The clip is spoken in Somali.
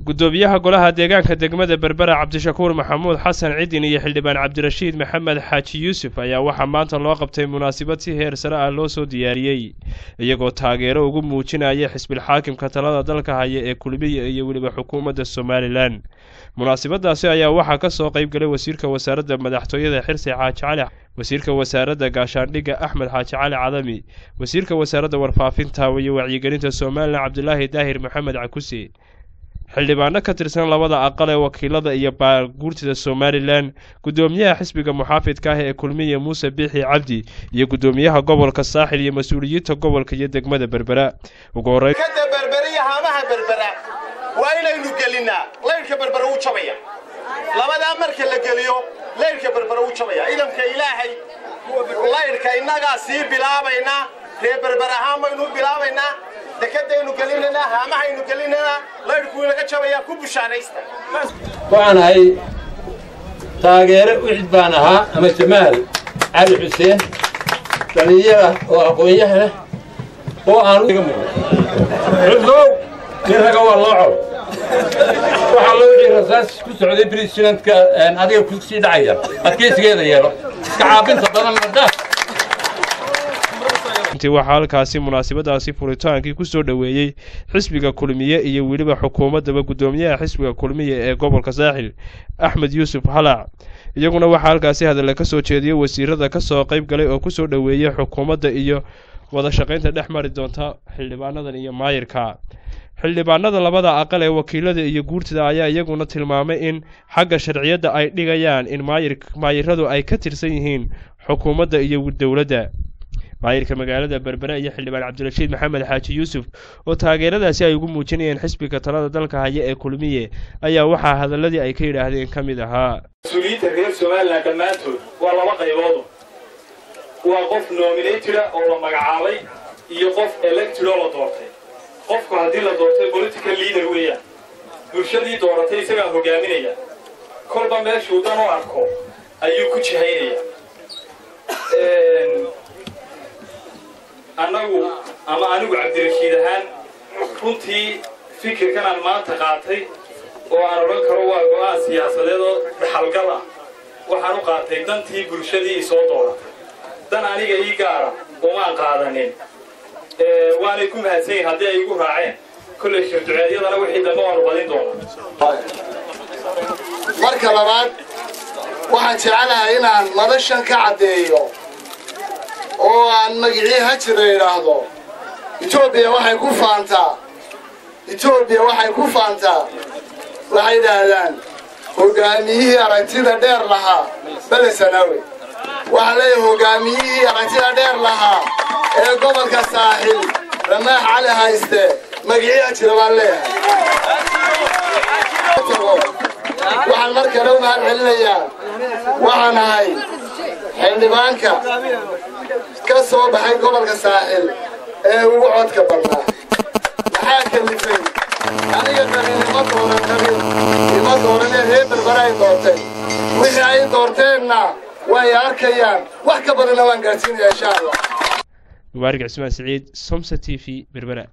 guddoomiyaha golaha deegaanka degmada berbera cabdishakuur maxamuud xasan cidin iyo xildhibaan cabdirashiid maxamed xaaji yuusuf ayaa waxaa maanta loo qabtay munaasabad si heer sare ah loo soo diyaariyey iyagoo taageero ugu muujinaya xisbilxaakimka talada dalka haya ee kulmiya iyo weliba xukuumadda somalilan munaasabadaasi ayaa waxaa ka soo qayb galay wasiirka wasaaradda madaxtooyada xirsi xaaji cali wasiirka wasaaradda gaashaandhigga axmed xaaji cali cadami wasiirka wasaaradda warfaafinta iyo wacyigelinta somalilan cabdilaahi daahir maxamed cakuse xildhibaano ka tirsan labada aqal ee wakiilada iyo baaguurtida somalilan guddoomiyaha xisbiga muxaafidka ah ee kulmiya muuse biixi cabdi iyo guddoomiyaha gobolka saaxil iyo mas-uuliyiinta gobolka iyo degmada berbera ugu horreyn kada berbera iyo haamaha berbera waa inaynu gelinnaa laydhka berbera wuu jabaya labadaa marka la geliyo laydhka berbera wuu jabaya ciidanka ilaahay laydhka innagaa sii bilaabaynaa ree berber ahaan baynu bilaabaynaa dekadaynu gelinaynaa haamahaynu gelinaynaa laydhkuu inaga jabayaa ku bushaaraysta waxaan ahay taageere uxid baan ahaa ama jamaal cali xuseen dhallinyara oo aqoon-yaha leh oo aan iga muuqda cudlow nin raga waa loo col waxaa loo wixii rasaas ku socday bresidentka adiga ku sii dhacaya adkaysigeeda yeelo iska caabinta badan madda intii waxaa halkaasi munaasabadaasi furitaankii ku soo dhoweeyey xisbiga kulmiye iyo weliba xukuumaddaba guddoomiyaha xisbiga kulmiye ee gobolka saaxil axmed yuusuf halac iyaguna waxaa halkaasi hadalla ka soo jeediyey wasiirada ka soo qayb galay oo kusoo dhoweeyey xukuumadda iyo wada shaqaynta dhex mari doonta xildhibaanadan iyo maayirka xildhibaanada labada aqal ee wakiilada iyo guurtida ayaa iyaguna tilmaamay in xagga sharciyadda ay dhigayaan in maayir maayiradu ay ka tirsan yihiin xukuumadda iyo dowladda maayirka magaalada berbere iyo xildhibaan cabdirashiid maxamed xaaji yuusuf oo taageeradaasi ay ugu muujinayeen xisbiga talada dalka haya ee kulmiye ayaa waxaa hadaladii ay ka yidhaahdeen ka mid ahaa mas-uuliyiinta reer somalilan dhammaantood waa laba qayboodu waa qof nominatida oo la magacaabay iyo qof elected oo la doortay qofku haddii la doortay political leader weeyaan bulshadii dooratay isagaa hogaaminaya kolba meeshuu dan u arko ayuu ku jihaynaya annagu ama anigu cabdirashiid ahaan runtii fikirkan aan maanta qaatay oo aan odhan karo waa go-aan siyaasadeed oo dhaxalgal ah waxaan u qaatay dantii bulshadii i soo dooratay dan aniga ii gaara umaan qaadanin waanay ku mahadsan yihin haddii ay igu raaceen kolley shirduceedyadana wixii dambe waanu badin doonaa marka labaad waxaan jecelahay inaan madashan ka caddeeyo oo aan magicii hajira idhaahdo etoobiya waxay ku faantaa etoobiya waxay ku faantaa waxay idhaahdaan hogaamiyihii aragtida dheer lahaa bele sanaawe waxaan leeyahay hogaamiyihii aragtida dheer lahaa ee gobolka saaxil ramaax cali hayste magicii hajira baan leeyahay waxaan mar kale u mahad celinayaa waxaan ahay xildhibaanka ka soo baxay gobolka saaxil ee ugu codka badnaa maxaa kalifay aniga qalinimo dooran qabin ima dooranee reer berbera ay doortay wixii ay doorteenna way arkayaan wax ka badanna waan gaadsiinaya insha allah mubaarig cismaan siciid somsa t v berbera